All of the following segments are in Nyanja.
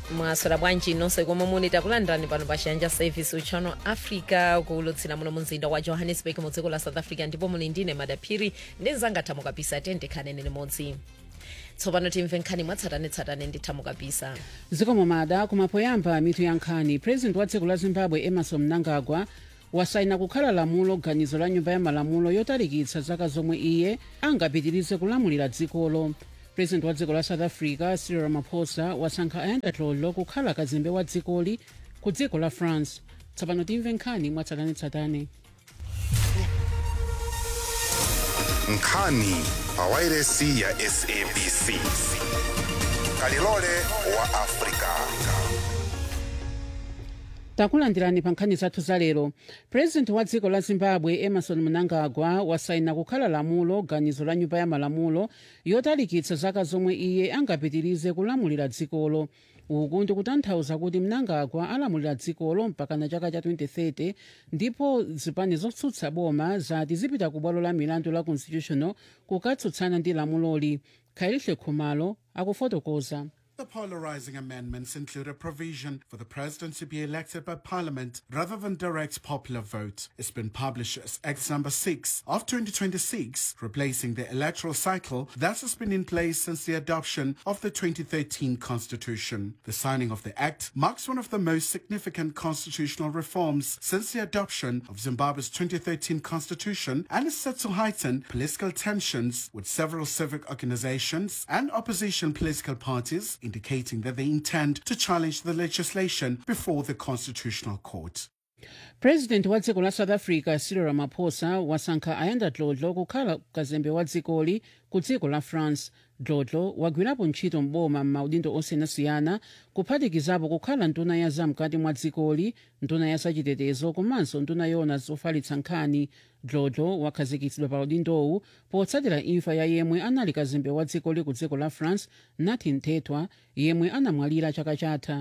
mwaswera bwanji nonse komwe muli takulandirani pano pa chiyanja service uchano africa kuulutsira muno mumzinda wa johannesburg mu dziko la south africa ndipo muli ndine madaphiri ndi mzanga thamo kapisa tende khanene limodzi tsopano timve nkhani mwatsatanetsatane ndi thamo kapisa zikomo mada kumapoyamba mitu ya nkhani president wa dziko la zimbabwe emerson mnangagwa wasaina kukhala lamulo ganizo la nyumba ya malamulo yotalikitsa zaka zomwe iye angapitirize kulamulira dzikolo president wa dziko la south africa cyril ramaphosa wasankha ayanda tlolo kukhala kazembe wa dzikoli ku dziko la france tsopano timve nkhani mwatsatanetsatane nkhani pawairesi ya sabc kalilole wa afrika takulandirani pa nkhani zathu za lero president wa dziko la zimbabwe emerson mnangagwa wasaina kukhala lamulo ganizo la nyumba ya malamulo yotalikitsa zaka zomwe iye angapitirize kulamulira dzikolo uku ndikutanthauza kuti mnangagwa alamulira dzikolo mpaka na chaka cha 2030 ndipo zipani zotsutsa boma zati zipita ku bwalo la milandu la constitutional kukatsutsana ndi lamuloli khalihle khumalo akufotokoza The polarizing amendments include a provision for the president to be elected by parliament rather than direct popular vote. It's been published as Act number 6 of 2026, replacing the electoral cycle that has been in place since the adoption of the 2013 constitution. The signing of the act marks one of the most significant constitutional reforms since the adoption of Zimbabwe's 2013 constitution and is set to heighten political tensions with several civic organizations and opposition political parties indicating that they intend to challenge the legislation before the Constitutional Court. president wa dziko la south africa cyril ramaphosa wasankha ayanda dlodlo kukhala kazembe wa dzikoli ku dziko la france dlodlo wagwirapo ntchito mboma m'maudindo osiyanasiyana kuphatikizapo kukhala nduna ya zamkati mwa dzikoli nduna ya zachitetezo komanso nduna yona zofalitsa nkhani dlodlo wakhazikitsidwa pa udindowu potsatira imfa ya yemwe anali kazembe wa dzikoli ku dziko la france nathi nthethwa yemwe anamwalira chaka chatha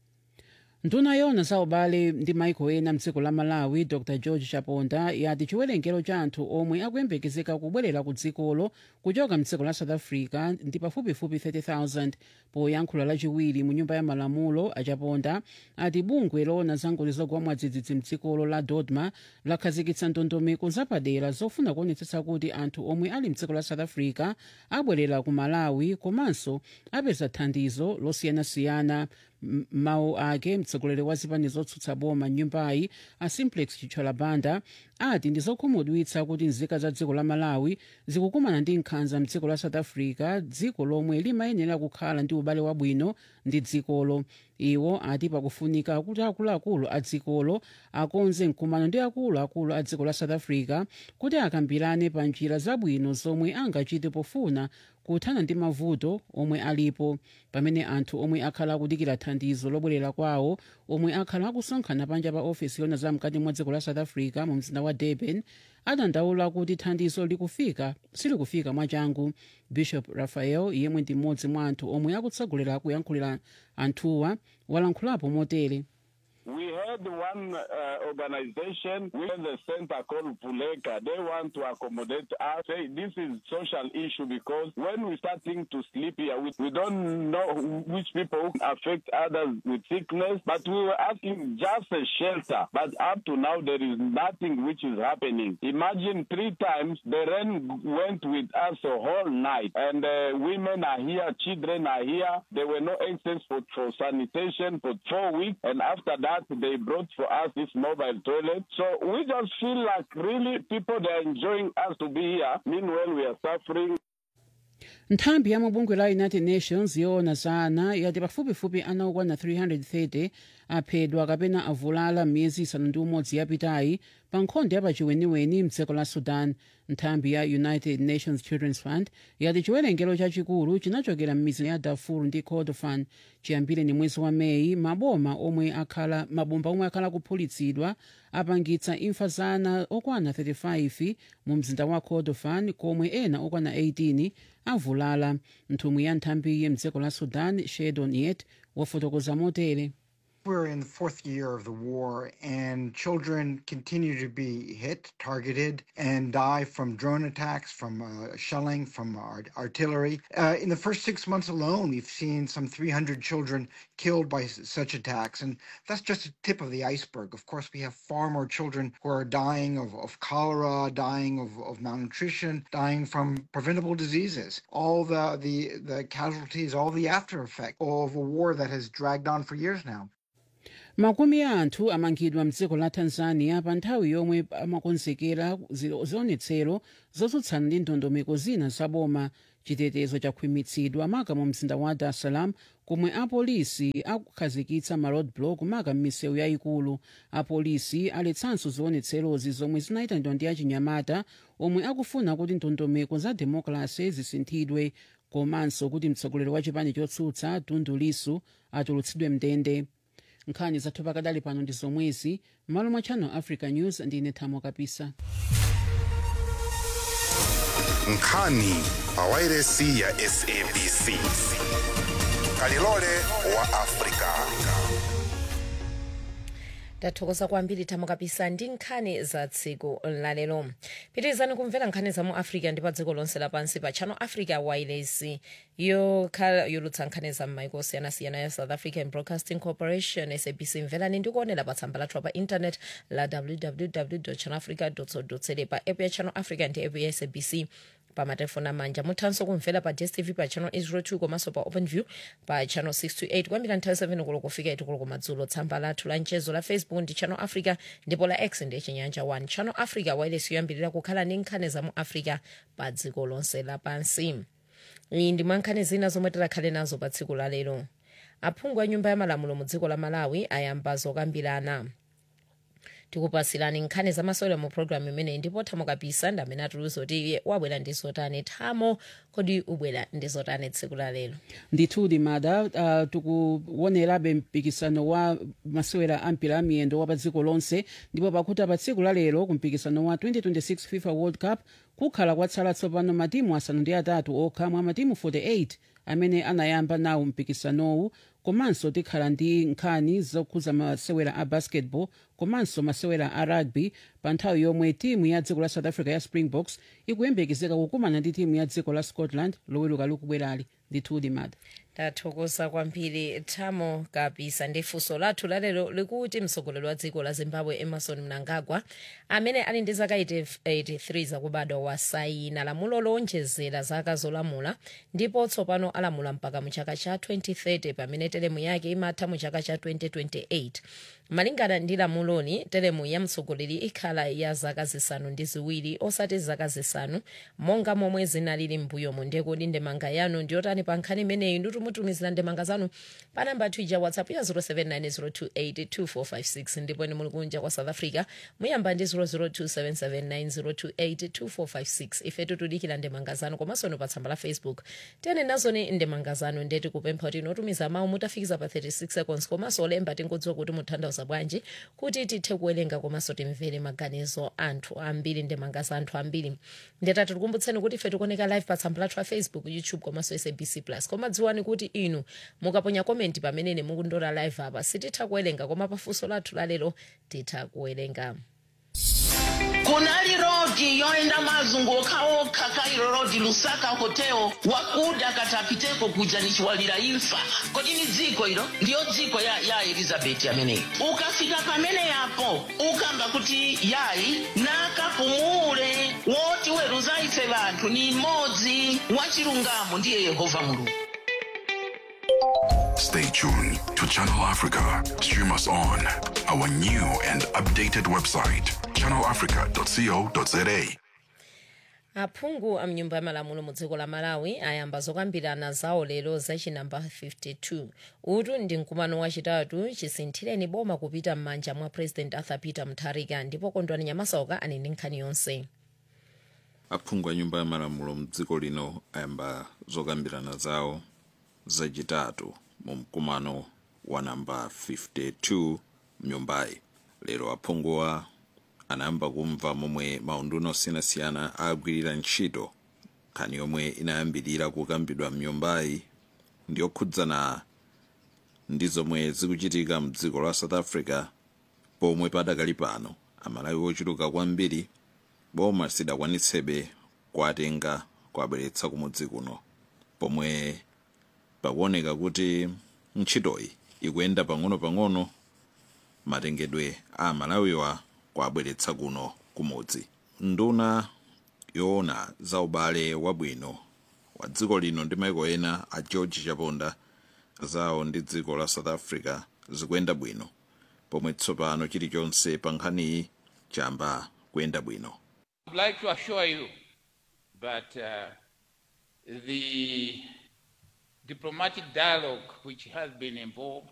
nduna yona za ubale ndi maiko ena mdziko la malawi dr george chaponda yati chiwerengero cha anthu omwe akuyembekezeka kubwerera ku dzikolo kuchoka mdziko la south africa ndi pafupifupi 30,000 poyankhula lachiwiri mu nyumba ya malamulo achaponda ati bungwe lona za ngozi zogwa mwadzidzidzi mdzikolo la dodma lakhazikitsa ndondomeko zapadera zofuna kuonetsetsa kuti anthu omwe ali mdziko la south africa abwerera ku malawi komanso apeza thandizo losiyanasiyana mawu ake mtsogoleri wa zipani zotsutsa boma nyumbayi a simplex chitchola banda ati ndi zokhumudwitsa kuti nzika za dziko la malawi zikukumana ndi nkhanza mdziko la south africa dziko lomwe limayenera kukhala ndi ubale wabwino ndi dzikolo iwo ati pakufunika kuti akuluakulu a dzikolo akonze mkumano ndi akuluakulu a dziko la south africa kuti akambirane pa njira zabwino zomwe angachite pofuna kuthana ndi mavuto omwe alipo pamene anthu omwe akhala akudikira thandizo lobwerera kwawo omwe akhala akusonkhana panja pa ofesi yona zamkati mwa dziko la south africa mu mzinda wa durban adandaula kuti thandizo likufika silikufika mwachangu bishop raphael yemwe ndi mmodzi mwa anthu omwe akutsogolera kuyankhulira anthuwa walankhulapo motere We had one uh, organization within the center called Puleka. They want to accommodate us. Say this is social issue because when we starting to sleep here, we, we don't know which people affect others with sickness, but we were asking just a shelter. But up to now, there is nothing which is happening. Imagine three times the rain went with us the whole night, and uh, women are here, children are here. There were no access for, for sanitation for four weeks, and after that, they brought for us this mobile toilet. So we just feel like really people they are enjoying us to be here. Meanwhile, we are suffering. nthambi ya mabungwe la united nations yoona za ana yati pafupifupi ana okwana 330 aphedwa kapena avulala miyezi isanu ndi umodzi yapitayi pa nkhondo yapachiweniweni mdziko la sudan nthambi ya united nations children's fund yati chiwerengero chachikulu chinachokera m'mizi ya darfur ndi kordofan chiyambire ni mwezi wa meyi maboma omwe akhala mabomba omwe akhala kuphulitsidwa apangitsa imfa za ana okwana 35 mu mzinda wa kordofan komwe ena okwana 18 avulala nthumwi ya nthambiyi mdziko la sudan shedon yet wafotokoza motere we're in the fourth year of the war, and children continue to be hit, targeted, and die from drone attacks, from uh, shelling, from art- artillery. Uh, in the first six months alone, we've seen some 300 children killed by s- such attacks, and that's just a tip of the iceberg. Of course, we have far more children who are dying of, of cholera, dying of, of malnutrition, dying from preventable diseases. All the, the, the casualties, all the after effect of a war that has dragged on for years now. makumi a anthu amangidwa mdziko la tanzania pa nthawi yomwe amakonzekera zi- zionetsero zotsutsana ndi ndondomeko zina zaboma chitetezo chakhwimitsidwa maka mu mzinda wa dar es salaam komwe apolisi akukhazikitsa ma roadblock maka m'misewu yayikulu apolisi aletsanso zionetserozi zomwe zinayitanidwa ndi achinyamata omwe akufuna kuti ndondomeko za demokrasi zisinthidwe komanso kuti mtsogoleri wa chipani chotsutsa tundu lisu atulutsidwe mndende nkhani zathu pakadali pano ndi zomwezi m'malo mwa channel africa news ndine thamo kapisa nkhani pa wairesi ya sabc kalilole wa afrika tathokoza kwambiri thamo kapisa ndi nkhani za tsiku lalero pitirizani kumvera nkhani za mu africa ndi pa dziko lonse lapansi pa channel africa wireless yokhala yolutsa nkhani za m'maiko osiyanasiyana ya south african broadcasting corporation sabc mverani ndi kuonera pa tsamba lathu pa internet la www channelafrica co za pa app ya channel africa ndi app ya sabc pa matelefoni amanja muthanso kumvera pa dstv pa channel 802 komanso pa openview pa channel 628 kwambira nthawi 7 kulo kufika 8 kulo kumadzulo tsamba lathu la mchezo la facebook ndi channel africa ndipo la x ndi chinyanja 1 channel africa wireless yoyambirira kukhala ndi nkhani za mu africa pa dziko lonse lapansi iyi ndi mwa nkhani zina zomwe tikhale nazo pa tsiku la lero aphungu a nyumba ya malamulo mu dziko la malawi ayamba zokambirana tikupasirani nkhani zamasewera mu programu imeneyi ndipo thamo kapisa ndi amene atuluza kuti iye wabwera ndi zotani thamo kodi ubwera ndi zotani tsiku la lero ndithudi mada uh, tikuonerabe mpikisano wa masewera a mpira amiyendo wa pa dziko lonse ndipo pakuti pa tsiku la lero ku mpikisano wa 2026 fifa world cup kukhala kwatsala tsopano matimu asanu ndi atatu okha mwa matimu 48 amene anayamba nawo mpikisanowu komanso tikhala ndi nkhani zokhuza masewera a basketball komanso masewera a rugby pa nthawi yomwe timu ya dziko la south africa ya springboks ikuyembekezeka kukumana ndi timu ya dziko la scotland loweluka likubwerali ndithudi mada tathokoza kwambiri thamo kapisa ndi funso lathu lalero likuti mtsogoleri wa dziko la zimbabwe emerson mnangagwa amene ali ndi zaka 83 zakubadwa wasayina lamulo lonjezera zaka zolamula ndipo tsopano alamula mpaka mu chaka cha 2030 pamene telemu yake imatha mu chaka cha 2028 malingana ndi lamuloni telemu ya mtsogoleri ikhala ya zaka zisanu ndi ziwiri osati zaka zisanu monga momwe zinalili m'mbuyomu ndekodi ndemanga yanu ndiyotani pa nkhani imeneyi nditumutumizira ndemanga zanu pa namba twitter whatsapp ya 0790282456 ndipo ine muli kunja kwa south africa muyamba ndi 0027790282456 ife tikudikira ndemanga zanu komanso ino pa tsamba la facebook tiyene nazoni ndemanga zanu ndeti kupempha kuti inotumiza mawu mutafikiza pa 36 seconds komanso olemba tingodziwa kuti mutanthauza bwanji kuti tithe kuwerenga komanso timvere maganizo anthu ambiri ndemanga za anthu ambiri ndetati tikumbutseni kuti ife tikuoneka live pa tsamba lathu la facebook youtube komanso sabc plus koma dziwani kuti inu mukaponya komenti pamenene mukundora live apa sititha kuwerenga koma pafunso lathu lalero titha kuwerenga kunali rodi yoenda mazunguka okha kairo rodi lusaka hotel wakuda katapiteko kuja nichiwalira imfa kodi ni dziko ilo ndiyo dziko ya, ya elizabeti ameneyi ukafika pamene yapo ukamba kuti yayi nakapumule woti weruza ife vanthu ni mmodzi wachilungamo ndiye yehova mulungu Stay tuned to Channel Africa. Stream us on our new and updated website, channelafrica.co.za. aphungu a mnyumba ya malamulo mu dziko la malawi ayamba zokambirana zawo lero zachinamba 52 utu ndi mkumano wachitatu chisinthireni boma kupita m'manja mwa president arthur peter mutharika ndipo kondwani nyamasauka ali ndi nkhani yonse aphungu a nyumba ya malamulo mdziko lino ayamba zokambirana zawo zachitatu mu mkumano wa namba 52 mnyumbayi lero aphunguwa anayamba kumva momwe maunduna osiyanasiyana agwirira ntchito nkhani yomwe inayambirira kukambidwa mnyumbayi ndiyokhudzana ndi zomwe zikuchitika mdziko la south africa pomwe padakali pano amalawi ochuluka kwambiri boma sidakwanitsebe kuwatenga kuwabweretsa kumudzi kuno pomwe pakuoneka kuti ntchitoyi ikuyenda pang'ono-pang'ono matengedwe a malawiwa kuwabweretsa kuno kumudzi nduna yoona za ubale wabwino wa dziko lino ndi maiko ena a george chaponda zawo ndi dziko la south africa zikuyenda bwino pomwe tsopano chilichonse pa nkhaniyi chamba kuyenda bwino I'd like to assure you that uh, the diplomatic dialogue which has been involved